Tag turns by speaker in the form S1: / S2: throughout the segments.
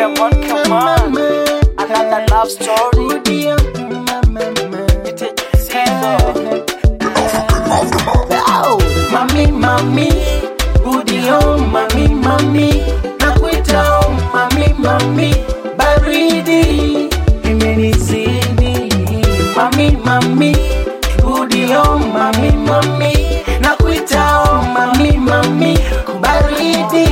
S1: Come on, come on. Another love story.
S2: Rudia, mama,
S1: Sizo.
S2: Au, mami mami rudi home mami mami nakuita home mami mami baridi imenizidi mami mami rudi home mami mami nakuita home mami mami baridi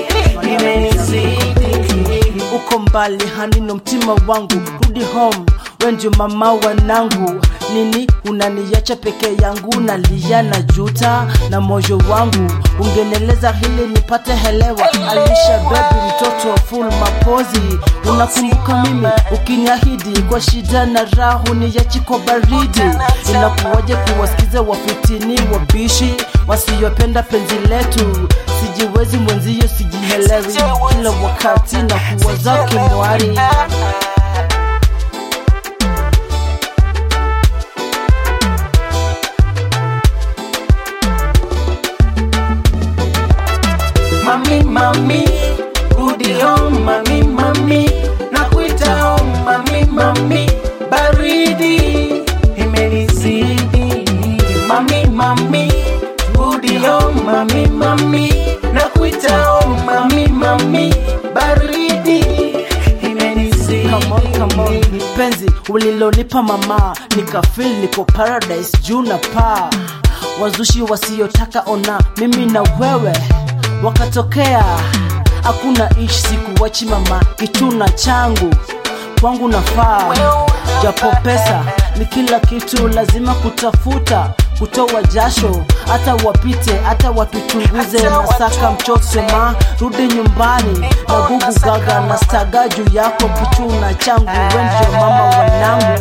S2: imenizidi
S3: uko mbali hanino mtima wangu rudi home wenjo mama wanangu nini unaniacha peke yangu nalia na juta na moyo wangu ungeneleza hili nipate helewa alisha bebi mtoto full mapozi unakumbuka mimi ukiniahidi kwa shida na rahu niachi kwa baridi inakuwaje kuwasikiza wafitini wabishi wasiyopenda penzi letu sijiwezi mwenzio sijihelewi kila wakati na kuwa zake mwari
S2: mami mami rudi home mami mami nakuita home mami mami baridi imenizidi mami mami rudi home mami mami nakuita home mami mami baridi imenizidi
S3: Come on, come on. penzi ulilonipa mama nikafil niko paradise juu na paa wazushi wasiotaka ona mimi na wewe wakatokea hakuna ishi sikuwachi mama kituna changu kwangu nafaa japo pesa ni kila kitu lazima kutafuta kutoa jasho hata wapite hata watuchunguze na saka mchosema rudi nyumbani na gugu gaga na staga juu yako kichuna changu wenjo mama wanangu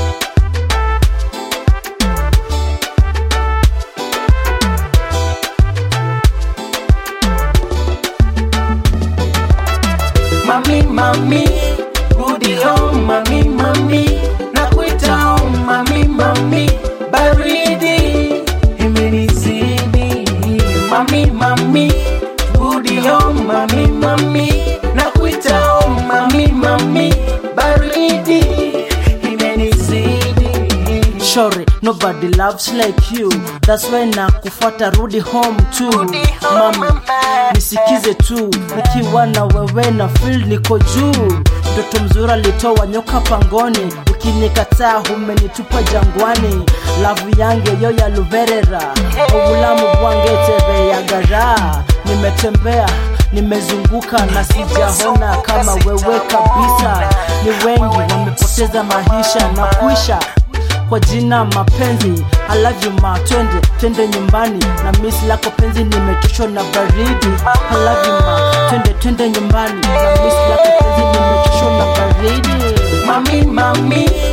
S2: mami mami rudi home mami mami nakuita home mami mami baridi imenizidi mami mami rudi home mami mami nakuita home mami mami baridi imenizidi
S3: Sorry, nobody loves like you. That's why na kufuata rudi home tu. Mami, nisikize tu, nikiwa na wewe na feel niko juu. Mtoto mzuri alitoa nyoka pangoni, ukinikataa umenitupa jangwani. Lavu yange yo ya luverera, obulamu bwange tebe ya gara. Nimetembea nimezunguka na sijaona kama wewe kabisa. Ni wengi wamepoteza maisha na kuisha kwa jina mapenzi I love you ma twende twende nyumbani na miss lako penzi nimechoshwa na baridi I love you ma twende twende nyumbani na miss lako penzi nimechoshwa na baridi
S2: mami mami